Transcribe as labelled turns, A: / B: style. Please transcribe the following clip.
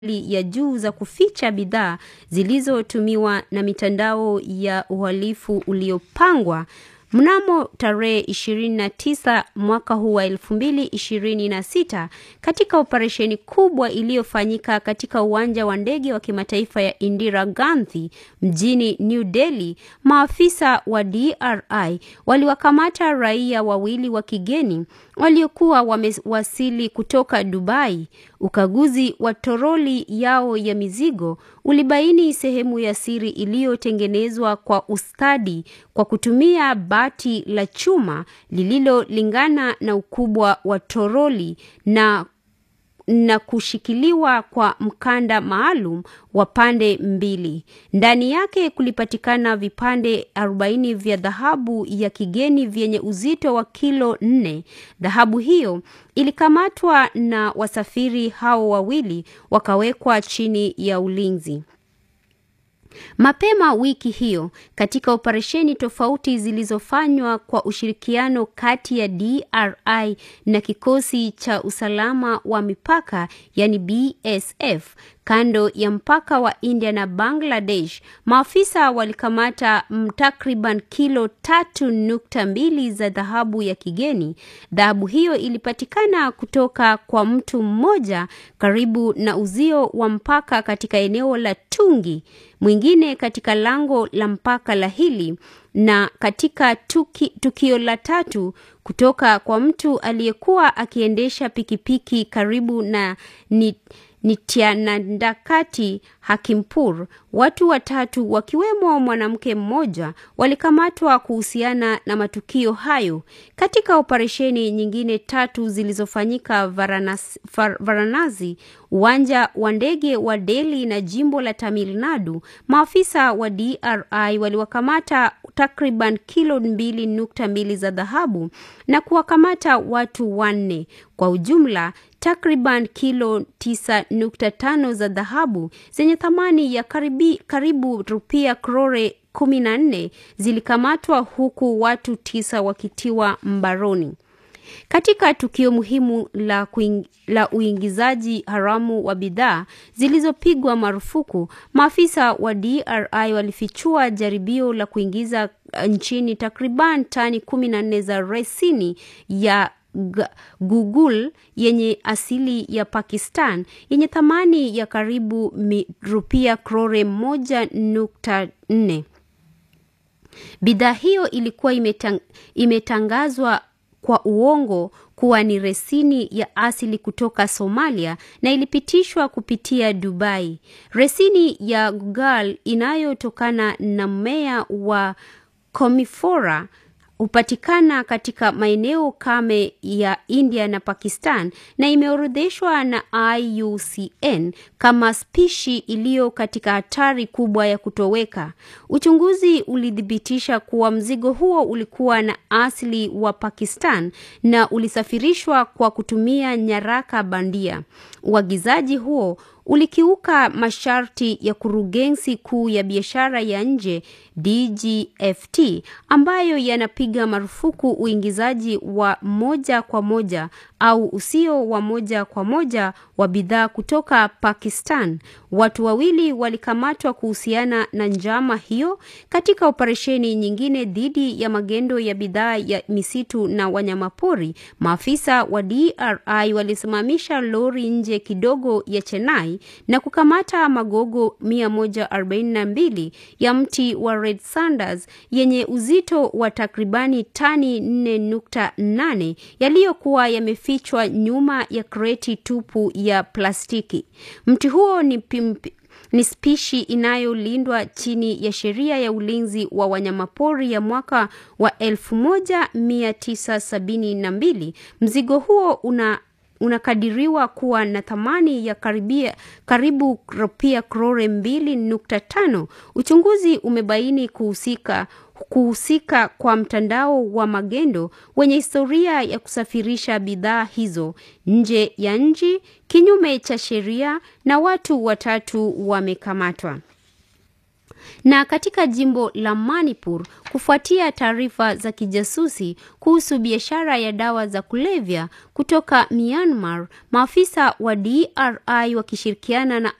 A: ya juu za kuficha bidhaa zilizotumiwa na mitandao ya uhalifu uliopangwa mnamo tarehe 29 mwaka huu wa 2026 katika operesheni kubwa iliyofanyika katika uwanja wa ndege wa kimataifa ya Indira Gandhi mjini New Delhi, maafisa wa DRI waliwakamata raia wawili wa kigeni waliokuwa wamewasili kutoka Dubai. Ukaguzi wa toroli yao ya mizigo ulibaini sehemu ya siri iliyotengenezwa kwa ustadi kwa kutumia bati la chuma lililolingana na ukubwa wa toroli na na kushikiliwa kwa mkanda maalum wa pande mbili. Ndani yake kulipatikana vipande 40 vya dhahabu ya kigeni vyenye uzito wa kilo nne. Dhahabu hiyo ilikamatwa na wasafiri hao wawili wakawekwa chini ya ulinzi. Mapema wiki hiyo katika operesheni tofauti zilizofanywa kwa ushirikiano kati ya DRI na kikosi cha usalama wa mipaka yani BSF kando ya mpaka wa India na Bangladesh, maafisa walikamata takriban kilo tatu nukta mbili za dhahabu ya kigeni. Dhahabu hiyo ilipatikana kutoka kwa mtu mmoja karibu na uzio wa mpaka katika eneo la Tungi, mwingine katika lango la mpaka la Hili na katika tuki, tukio la tatu kutoka kwa mtu aliyekuwa akiendesha pikipiki karibu na ni Nityanandakati Hakimpur. Watu watatu wakiwemo mwanamke mmoja walikamatwa kuhusiana na matukio hayo. Katika operesheni nyingine tatu zilizofanyika Varanasi, Varanasi, uwanja wa ndege wa Delhi na jimbo la Tamil Nadu, maafisa wa DRI waliwakamata takriban kilo mbili nukta mbili za dhahabu na kuwakamata watu wanne. Kwa ujumla takriban kilo 9.5 za dhahabu zenye thamani ya karibi, karibu rupia krore 14 zilikamatwa huku watu tisa wakitiwa mbaroni. Katika tukio muhimu la, kuing, la uingizaji haramu wa bidhaa zilizopigwa marufuku, maafisa wa DRI walifichua jaribio la kuingiza nchini takriban tani 14 za resini ya Google yenye asili ya Pakistan yenye thamani ya karibu rupia krore moja nukta nne. Bidhaa hiyo ilikuwa imetang, imetangazwa kwa uongo kuwa ni resini ya asili kutoka Somalia na ilipitishwa kupitia Dubai. Resini ya Google inayotokana na mmea wa Commiphora hupatikana katika maeneo kame ya India na Pakistan na imeorodheshwa na IUCN kama spishi iliyo katika hatari kubwa ya kutoweka. Uchunguzi ulithibitisha kuwa mzigo huo ulikuwa na asili wa Pakistan na ulisafirishwa kwa kutumia nyaraka bandia. Uagizaji huo ulikiuka masharti ya kurugenzi kuu ya biashara ya nje DGFT ambayo yanapiga marufuku uingizaji wa moja kwa moja au usio wa moja kwa moja wa bidhaa kutoka Pakistan. Watu wawili walikamatwa kuhusiana na njama hiyo katika operesheni nyingine dhidi ya magendo ya bidhaa ya misitu na wanyamapori. Maafisa wa DRI walisimamisha lori nje kidogo ya Chennai na kukamata magogo 142 ya mti wa Red Sanders yenye uzito wa takribani tani 4.8 yaliyokuwa yamefichwa nyuma ya kreti tupu ya plastiki. Mti huo ni pimpi, ni spishi inayolindwa chini ya sheria ya ulinzi wa wanyamapori ya mwaka wa 1972. Mzigo huo una unakadiriwa kuwa na thamani ya karibia, karibu rupia krore mbili nukta tano. Uchunguzi umebaini kuhusika kuhusika kwa mtandao wa magendo wenye historia ya kusafirisha bidhaa hizo nje ya nchi kinyume cha sheria na watu watatu wamekamatwa. Na katika jimbo la Manipur, kufuatia taarifa za kijasusi kuhusu biashara ya dawa za kulevya kutoka Myanmar, maafisa wa DRI wakishirikiana na